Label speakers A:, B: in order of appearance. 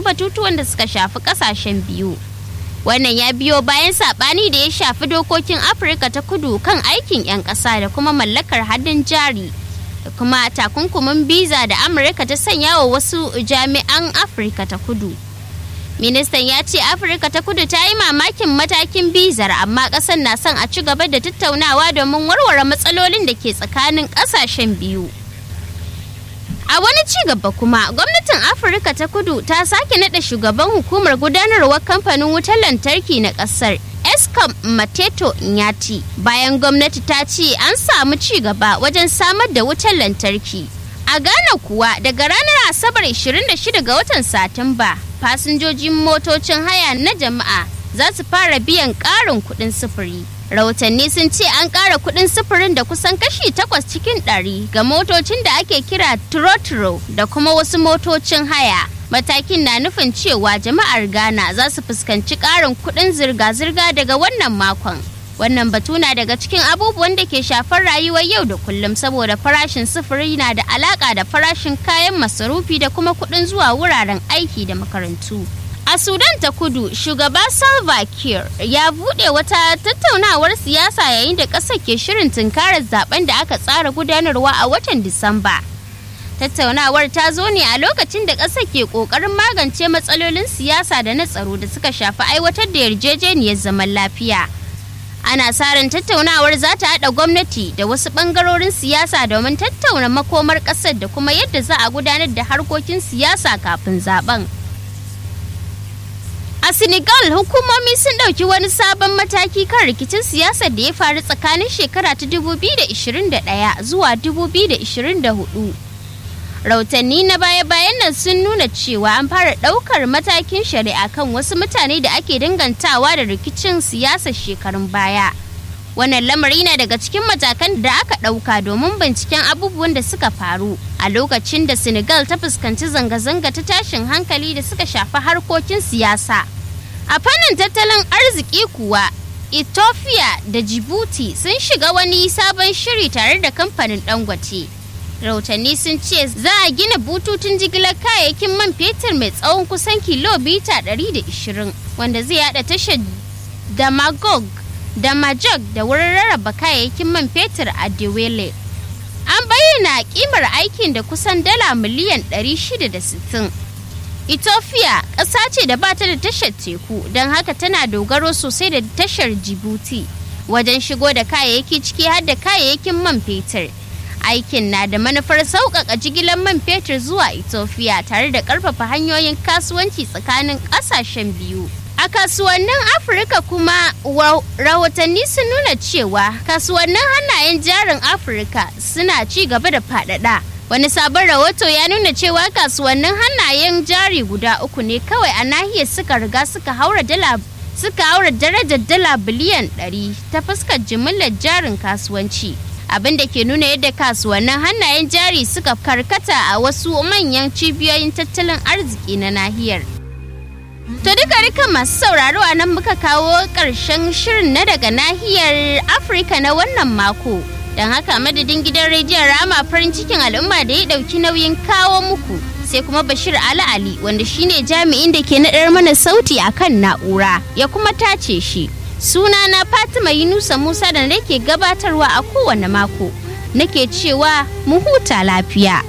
A: wasu batutuwan da suka shafi kasashen biyu wannan ya biyo bayan sabani da ya shafi dokokin afirka ta kudu kan aikin 'yan ƙasa da kuma mallakar hannun jari da kuma takunkumin biza da amurka ta sanya wa wasu jami'an afirka ta kudu ministan ya ce afirka ta kudu ta yi mamakin matakin bizar amma ƙasar na son a ci gaba da tattaunawa domin warware matsalolin da ke tsakanin ƙasashen biyu A wani ci gaba kuma gwamnatin Afirka ta kudu ta sake nada shugaban hukumar gudanarwar kamfanin wutar lantarki na kasar Eskom Mateto Nyati bayan gwamnati ta ce an samu ci gaba wajen samar da wutar lantarki. A Ghana kuwa daga ranar Asabar 26 ga watan Satumba fasinjojin motocin haya na jama'a za su fara biyan ƙarin kuɗin sufuri. rahotanni sun ce an ƙara kuɗin sufurin da kusan kashi takwas cikin ɗari ga motocin da ake kira trotro da kuma wasu motocin haya matakin na nufin cewa jama'ar ghana za su fuskanci ƙarin kuɗin zirga-zirga daga wannan makon wannan batu na daga cikin abubuwan da ke shafar rayuwar yau da kullum saboda farashin sufuri na da alaƙa da farashin kayan masarufi da kuma kuɗin zuwa wuraren aiki da makarantu A Sudan ta kudu, shugaba Salva Kiir ya buɗe wata tattaunawar siyasa yayin da ƙasar ke shirin tunkarar zaben da aka tsara gudanarwa a watan Disamba. Tattaunawar ta zo ne a lokacin da ƙasar ke ƙoƙarin magance matsalolin siyasa da na tsaro da suka shafi aiwatar da yarjejeniyar zaman lafiya. Ana sa ran tattaunawar za ta haɗa gwamnati da wasu ɓangarorin siyasa domin tattauna makomar ƙasar da kuma yadda za a gudanar da harkokin siyasa kafin zaben. A Senegal hukumomi sun ɗauki wani sabon mataki kan rikicin siyasar da ya faru tsakanin shekara ta 2021 zuwa 2024. Rautanni na baya-bayan nan sun nuna cewa an fara ɗaukar matakin shari'a kan wasu mutane da ake dangantawa da rikicin siyasar shekarun baya. Wannan lamari na daga cikin matakan da aka ɗauka domin binciken abubuwan da suka faru a lokacin da Senegal ta fuskanci zanga-zanga ta tashin hankali da suka shafi harkokin siyasa. A fannin tattalin arziki kuwa, Ethiopia da Djibouti sun shiga wani sabon shiri tare da kamfanin Dangote. Rahotanni sun ce za a gina bututun jigilar kayayyakin man fetur mai tsawon kusan kilomita 120 wanda zai hada tashar Damagog da Majog da wurin rarraba kayayyakin man fetur a Dewele. An bayyana kimar aikin da kusan dala miliyan 660. Ethiopia ƙasa ce da bata da tashar teku don haka tana dogaro sosai da tashar Djibouti wajen shigo da kayayyaki ciki har da kayayyakin man fetur. Aikin na da manufar sauƙaƙa jigilar man fetur zuwa Ethiopia tare da ƙarfafa hanyoyin kasuwanci tsakanin ƙasashen biyu. A kasuwannin Afirka kuma rahotanni sun nuna cewa kasuwannin hannayen jarin Afirka suna ci gaba da faɗaɗa. Wani sabon rahoto ya nuna cewa kasuwannin hannayen jari guda uku ne kawai a nahiyar suka riga suka haura dala suka haura darajar dala biliyan 100 ta fuskar jimillar jarin kasuwanci. Abin da ke nuna yadda kasuwannin hannayen jari suka karkata a wasu manyan cibiyoyin tattalin arziki na nahiyar. To duka duka masu sauraro a nan muka kawo ƙarshen shirin na daga nahiyar Afirka na wannan mako. Don haka madadin gidan rediyon Rama farin cikin al'umma da ya ɗauki nauyin kawo muku. Sai kuma Bashir Ali Ali wanda shine jami'in da ke naɗar mana sauti a kan na'ura ya kuma tace shi. Sunana Fatima Yunusa Musa da nake gabatarwa a kowane mako. Nake cewa mu huta lafiya.